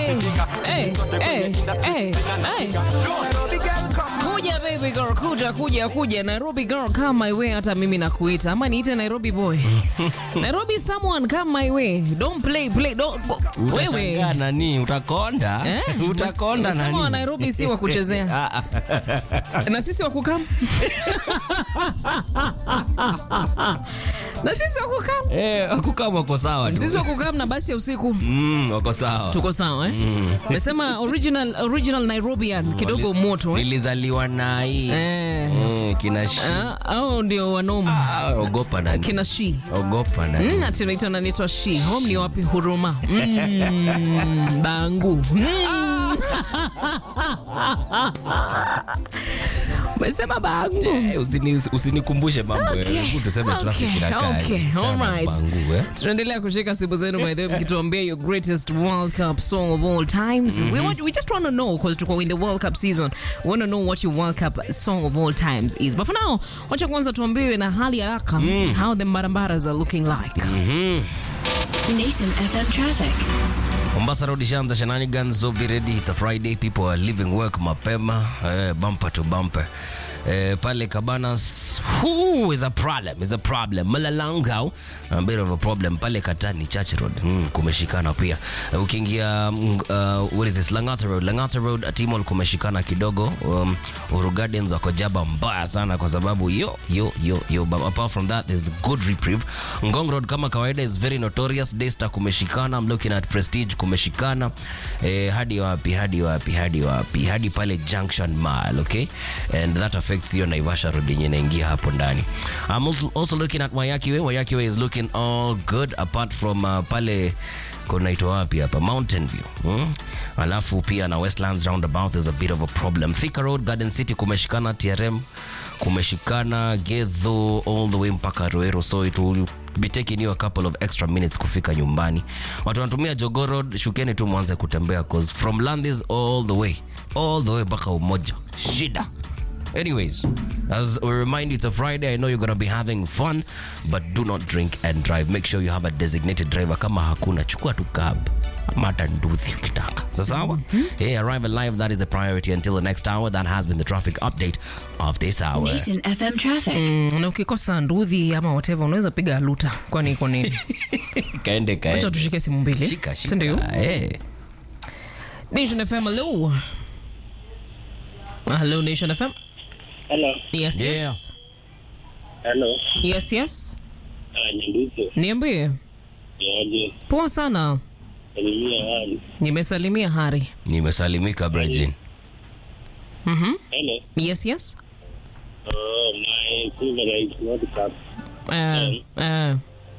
hey, hey, hey, hey. Kuja baby girl, kuja kuja kuja Nairobi girl come my way, hata mimi nakuita ama niite Nairobi boy. Nairobi someone come my way. Don't play play don't go. Wewe. Utashangaa nani? Utakonda? Eh? Utakonda Nasema wa nani? Nairobi si wa kuchezea. Na sisi wa kukam. Na sisi wa kukam. Eh, kukaa wako sawa tu. Sisi wa kukam na basi ya usiku. Mm, wako sawa. Tuko sawa eh? Umesema original original Nairobian kidogo moto eh? Nilizaliwa na hii. Eh. Mm, kina shi. Ah, au ndio wanoma Ah, ogopa nani? kina shi Ogopa nani? Mm, ati naitwa nanitwa shi home ni wapi huruma mm, bangu mm. umesema bangu Eh, usini- Usinikumbushe mambo. eh. Okay, Hebu tuseme traffic okay, inakaa. okay, Chana alright. bangu, eh. tunaendelea kushika simu zenu by the way mkituambia your greatest world cup song of all times we, want, we just want to know because tuko in the world cup season we want to know what your world cup song of all times is but for now wacha kwanza tuambiwe na hali ya haraka how the mbarambaras are looking like Nation FM traffic. Mombasa Road ishaanza shenanigans, so be ready. It's a Friday, people are leaving work mapema, eh, bumper to bumper. Eh, pale Cabanas whoo, is a problem, is a problem. Malalangau a bit of a problem. Pale Katani Church Road mm, kumeshikana pia. Eh, ukiingia mm, uh, what is this Langata Road, Langata Road Timol kumeshikana kidogo. Um, Uru Gardens wako jaba mbaya sana kwa sababu yo yo yo yo, but apart from that there's good reprieve. Ngong Road kama kawaida is very notorious. Daystar kumeshikana. I'm looking at Prestige kumeshikana. Eh, hadi wapi hadi wapi hadi wapi hadi pale Junction Mall, okay? And that affects your Naivasha Road yenye inaingia hapo ndani. I'm also, also looking at Wayaki Way. Wayaki Way is looking all good apart from uh, pale kunaitwa wapi hapa Mountain View hmm? Alafu pia na Westlands roundabout there's a bit of a problem. Thika Road Garden City kumeshikana, TRM kumeshikana, Gedho all the way mpaka Ruero, so it will be taking you a couple of extra minutes kufika nyumbani. Watu wanatumia Jogoo Road, shukeni tu mwanze kutembea cause from Landis all the way all the way mpaka Umoja shida. Anyways, as we remind you, it's a Friday. I know you're going to be having fun, but do not drink and drive. Make sure you have a designated driver. Kama hakuna, chukua tu cab. Ama hata nduthi ukitaka. Sasawa? Hey, arrive alive. That is the priority until the next hour. That has been the traffic update of this hour. Nation FM traffic. Mm, na ukikosa ndudhi ama whatever unaweza piga luta kwani iko nini Kaende, acha kaende. tushike simu mbili Shika, si ndio shika. Hey. nation fm hello hello nation fm Hello. yes Yeah. yes Hello. yes yes Ah, Nyanduke. niambie Yaje. poa sana Salimia hali. nimesalimia hari Nimesalimika Brajin. Mhm. Hello. yes yes Oh, my favorite World Cup uh, uh,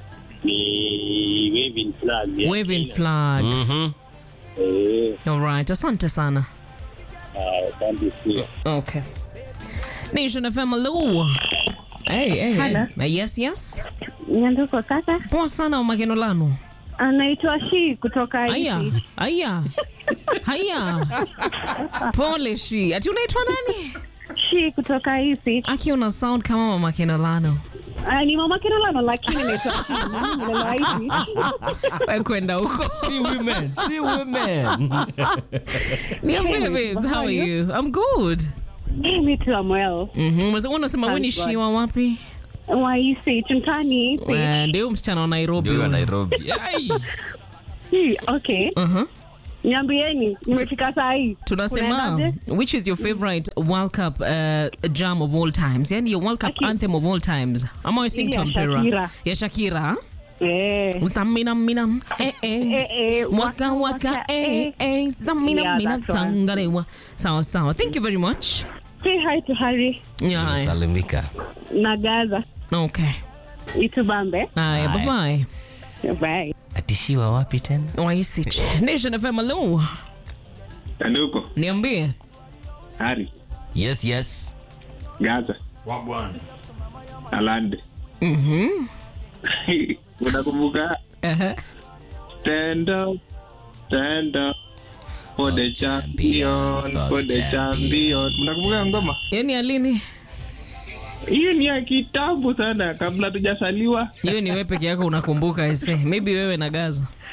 ni waving flag. ya waving Kenya. flag Mhm. Eh, alright asante sana ah, asante pia. okay nation fm hello hey, hey, Hello. hey. yes yes Nyanduko kaka, poa sana makenolano anaitwa Shi kutoka Aya, Isi. aya, haya. Pole shi. Ati unaitwa nani? Shi kutoka Isi. Aki una sound kama mama Kenolano. Ah, ni mama Kinolano lakini naitwa Shi. Mimi nilelewa Isi. Wewe kwenda huko. See women, see women. Niambie Hey, babes, how are how are you? I'm good. Me too, I'm well. Mhm. Unasema unasema wewe ni Thank shi God. wa wapi? Wa Isi, Chuntani Isi. Eh, Ndio msichana wa Nairobi. Ndio wa huyo. Nairobi. Ai. Hi, okay. Mhm. Niambieni, nimefika saa hii. Tunasema Kunaendaje? which is your favorite World Cup uh, jam of all times? Yani your World Cup Aki- anthem of all times. Ama we sing Ile to ya Mpera. Shakira. Ya Shakira. Eh. Zamina mina eh eh. Eh, eh, Waka waka eh eh zamina Yeah, mina that's one. tangarewa. Sawa sawa. Thank you very much. Say hi to Harry Yeah. Nimesalimika. na Gaza. Okay. Itubambe. Haya, bye bye. Bye. Atishiwa wapi tena? Waisich. Nation FM hello. Nyanduko. Niambie. Hari. Yes, yes. Gaza. Alande. Mhm. Unakumbuka Uh-huh. stand up, stand up for the champion, for the champion. Mnakumbuka ngoma? Yaani alini? Hiyo ni ya kitambo sana kabla tujasaliwa. Hiyo ni wewe peke yako unakumbuka ese. Maybe wewe na Gaza.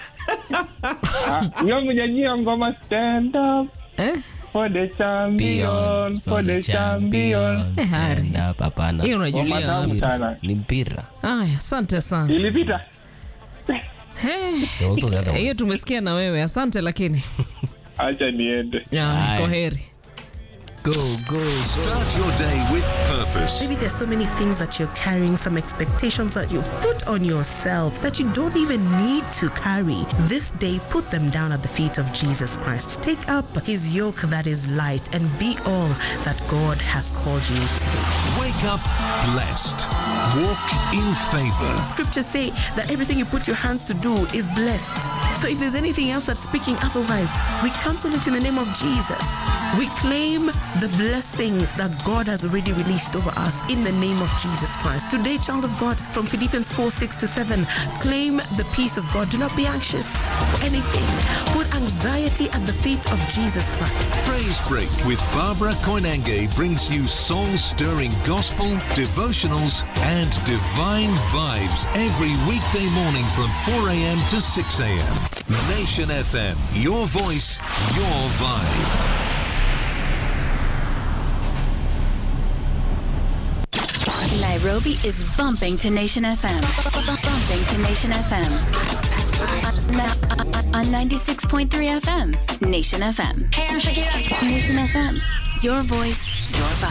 Ah, Hiyo mjajia ngoma stand up Eh? for the champion, for the champion. Eh, Hari. Stand up, hapana. Hiyo unajulia Ngoma tamu wapi? sana. Ni mpira. Aya, asante sana. Ilipita. Yeah, also the other one. Hiyo tumesikia na wewe, asante lakini. Acha niende. Ya, Aye. Kwaheri. Go, go. Start your day with purpose. Maybe there's so many things that you're carrying, some expectations that you've put on yourself that you don't even need to carry. This day, put them down at the feet of Jesus Christ. Take up his yoke that is light and be all that God has called you to be. Wake up blessed. Walk in favor. Scriptures say that everything you put your hands to do is blessed. So if there's anything else that's speaking otherwise, we cancel it in the name of Jesus. We claim the blessing that God has already released over us in the name of Jesus Christ. Today, child of God, from Philippians 4 6 to 7, claim the peace of God. Do not be anxious for anything. Put anxiety at the feet of Jesus Christ. Praise Break with Barbara Koinange brings you soul-stirring gospel, devotionals, and divine vibes every weekday morning from 4 a.m. to 6 a.m. Nation FM, your voice, your vibe. Nairobi is bumping to Nation FM. Bumping to Nation FM. On 96.3 FM. Nation FM. Hey, I'm Shakira. Nation FM. Your voice, your vibe.